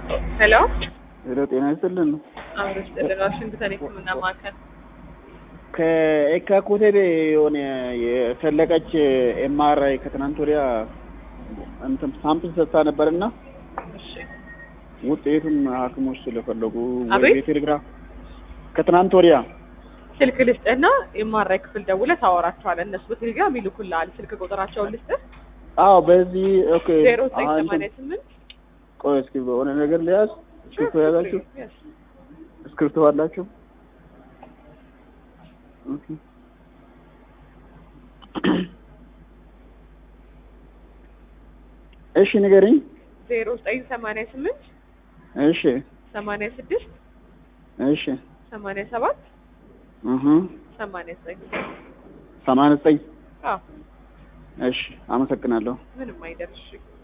ሄሎ ሄሎ፣ ጤና ይስጥልን። አምሮች ጥልን ዋሽንግተን የሕክምና ማዕከል ከኤካ ኮቴቤ የሆነ የፈለቀች ኤምአርአይ ከትናንት ወዲያ እንትን ሳምፕል ሰጥታ ነበርና እሺ ውጤቱን ሐኪሞች ስለፈለጉ አቤት? ወይ ቴሌግራም ከትናንት ወዲያ ስልክ ልስጥና የማራይ ክፍል ደውለህ ታወራቸዋለህ። እነሱ በቴሌግራም ይልኩልሃል። ስልክ ቁጥራቸውን ልስጥህ አዎ፣ በዚህ ኦኬ። ዜሮ ዘጠኝ አሁን ሰማንያ እንትን- ስምንት ቆይ እስኪ በሆነ ነገር ሊያዝ እስክሪፕቶ ያዛችሁ እስክሪፕቶ አላችሁ? ኦኬ። እሺ ንገሪኝ። ዜሮ ዘጠኝ ሰማንያ ስምንት እሺ ሰማንያ ስድስት እሺ ሰማንያ ሰባት እህ ሰማንያ ዘጠኝ ሰማንያ ዘጠኝ አዎ እሺ አመሰግናለሁ። ምንም አይደርሽ